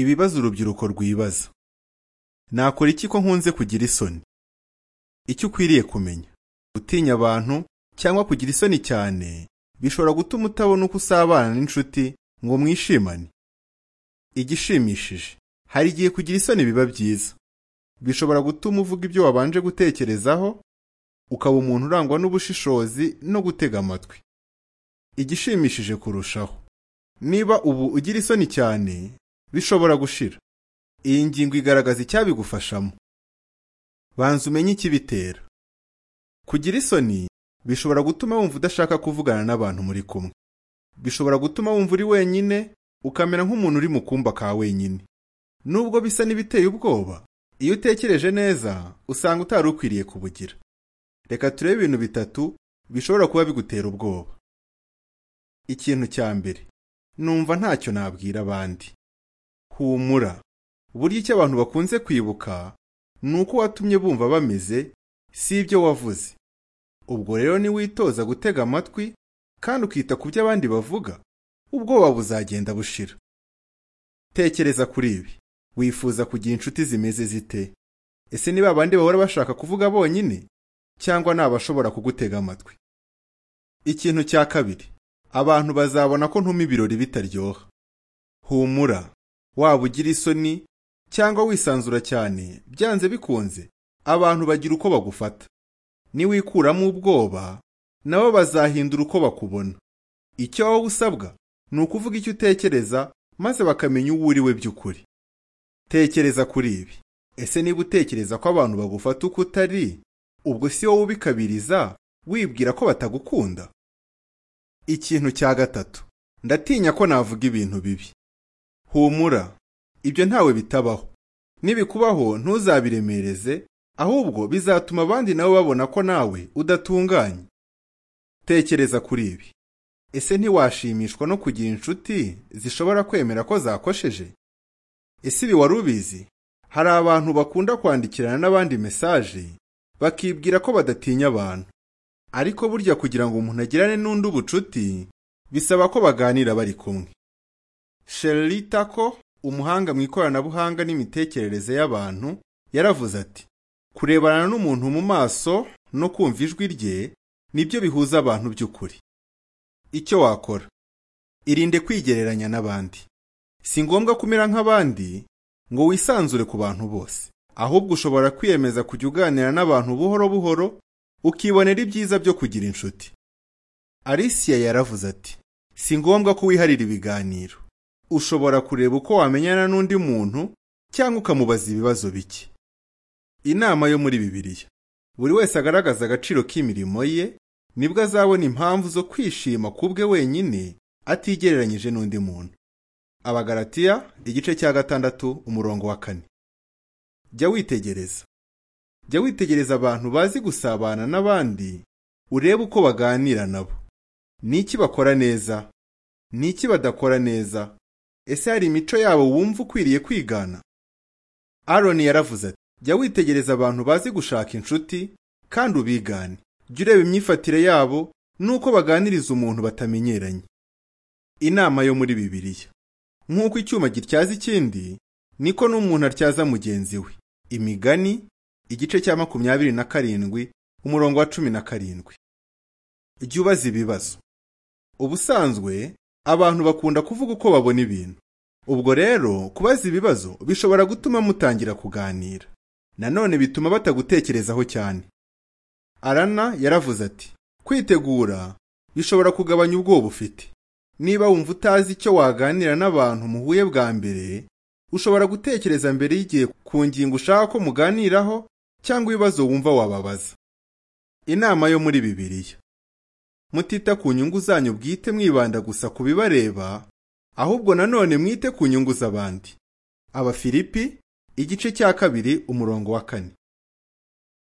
Ibibazo urubyiruko rwibaza. Nakora iki ko nkunze kugira isoni? Icyo ukwiriye kumenya. Gutinya abantu cyangwa kugira isoni cyane bishobora gutuma utabona uko usabana n'inshuti ngo mwishimane. Igishimishije, hari igihe kugira isoni biba byiza. Bishobora gutuma uvuga ibyo wabanje gutekerezaho, ukaba umuntu urangwa n'ubushishozi no gutega amatwi. Igishimishije kurushaho, niba ubu ugira isoni cyane, bishobora gushira. Iyi ngingo igaragaza icyabigufashamo. Banza umenye ikibitera. Kugira isoni bishobora gutuma wumva udashaka kuvugana n'abantu muri kumwe. Bishobora gutuma wumva uri wenyine, ukamera nk'umuntu uri mu kumba ka wenyine. Nubwo bisa n'ibiteye ubwoba, iyo utekereje neza, usanga utari ukwiriye kubugira. Reka turebe ibintu bitatu bishobora kuba bigutera ubwoba. Ikintu cya mbere, numva ntacyo nabwira abandi. Humura, burya icyo abantu bakunze kwibuka ni uko watumye bumva bameze, si ibyo wavuze. Ubwo rero niwitoza gutega amatwi kandi ukita ku byo abandi bavuga, ubwoba buzagenda bushira. Tekereza kuri ibi, wifuza kugira inshuti zimeze zite? Ese ni babandi bahora bashaka kuvuga bonyine cyangwa ni abashobora kugutega amatwi? Ikintu cya kabiri, abantu bazabona ko ntuma ibirori bitaryoha. Humura, waba ugira isoni cyangwa wisanzura cyane, byanze bikunze, abantu bagira uko bagufata. Niwikuramo ubwoba, nabo bazahindura uko bakubona. Icyo wowe usabwa ni ukuvuga icyo utekereza maze bakamenya uwo uri we by'ukuri. Tekereza kuri ibi. Ese niba utekereza ko abantu bagufata uko utari, ubwo si wowe ubikabiriza wibwira ko batagukunda? Ikintu cya gatatu. Ndatinya ko navuga ibintu bibi. Humura, ibyo ntawe bitabaho. Nibikubaho ntuzabiremereze, ahubwo bizatuma abandi nabo babona ko nawe udatunganye. Tekereza kuri ibi. Ese ntiwashimishwa no kugira inshuti zishobora kwemera ko zakosheje? Ese ibi wari ubizi? Hari abantu bakunda kwandikirana n'abandi mesaje, bakibwira ko badatinya abantu. Ariko burya kugira ngo umuntu agirane n'undi ubucuti, bisaba ko baganira bari kumwe. Shirley Tako, umuhanga mu ikoranabuhanga n'imitekerereze y'abantu, yaravuze ati: "Kurebana n'umuntu mu maso no kumva ijwi rye nibyo bihuza abantu by'ukuri." Icyo wakora: Irinde kwigereranya n'abandi. Si ngombwa kumera nk'abandi ngo wisanzure ku bantu bose, ahubwo ushobora kwiyemeza kujya uganira n'abantu buhoro buhoro, ukibonera ibyiza byo kugira inshuti. Alicia yaravuze ati: "Si ngombwa ko wiharira ibiganiro." ushobora kureba uko wamenyana n'undi muntu cyangwa ukamubaza ibibazo bike. Inama yo muri Bibiliya buri wese agaragaza agaciro k'imirimo ye nibwo azabona impamvu zo kwishima ku bwe wenyine atigereranyije n'undi muntu. Abagaratiya igice cya gatandatu umurongo wa kane. Jya witegereza. Jya witegereza abantu bazi gusabana n'abandi urebe uko baganira nabo. Ni iki bakora neza? Ni iki badakora neza? ese hari imico yabo wumva ukwiriye kwigana aroni yaravuze ati jya witegereza abantu bazi gushaka inshuti kandi ubigane jya ureba imyifatire yabo n'uko baganiriza umuntu batamenyeranye inama yo muri bibiliya nk'uko icyuma gityaza ikindi niko n'umuntu atyaza mugenzi we imigani igice cya makumyabiri na karindwi umurongo wa cumi na karindwi jya ubaza ibibazo ubusanzwe abantu bakunda kuvuga uko babona ibintu ubwo rero kubaza ibibazo bishobora gutuma mutangira kuganira nanone bituma batagutekerezaho cyane arana yaravuze ati kwitegura bishobora kugabanya ubwoba ufite niba wumva utazi icyo waganira n'abantu muhuye bwa mbere ushobora gutekereza mbere y'igihe ku ngingo ushaka ko muganiraho cyangwa ibibazo wumva wababaza inama yo muri bibiliya mutita ku nyungu zanyu bwite mwibanda gusa ku bibareba ahubwo nanone mwite ku nyungu z'abandi abafilipi igice cya kabiri umurongo wa kane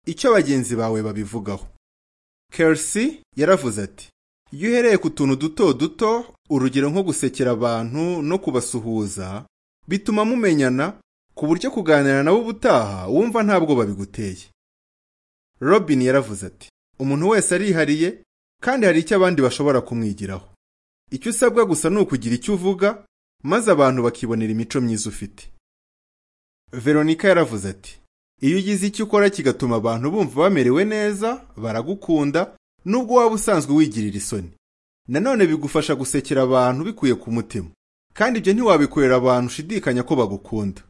icyo bagenzi bawe babivugaho kersi yaravuze ati iyo uhereye ku tuntu duto duto urugero nko gusekera abantu no kubasuhuza bituma mumenyana ku buryo kuganira nabo ubutaha wumva ntabwo babiguteye robin yaravuze ati umuntu wese arihariye kandi hari icyo abandi bashobora kumwigiraho icyo usabwa gusa ni ukugira icyo uvuga maze abantu bakibonera imico myiza ufite veronika yaravuze ati iyo ugize icyo ukora kigatuma abantu bumva bamerewe neza baragukunda nubwo waba usanzwe wigirira isoni nanone bigufasha gusekera abantu bikuye ku mutima kandi ibyo ntiwabikorera abantu ushidikanya ko bagukunda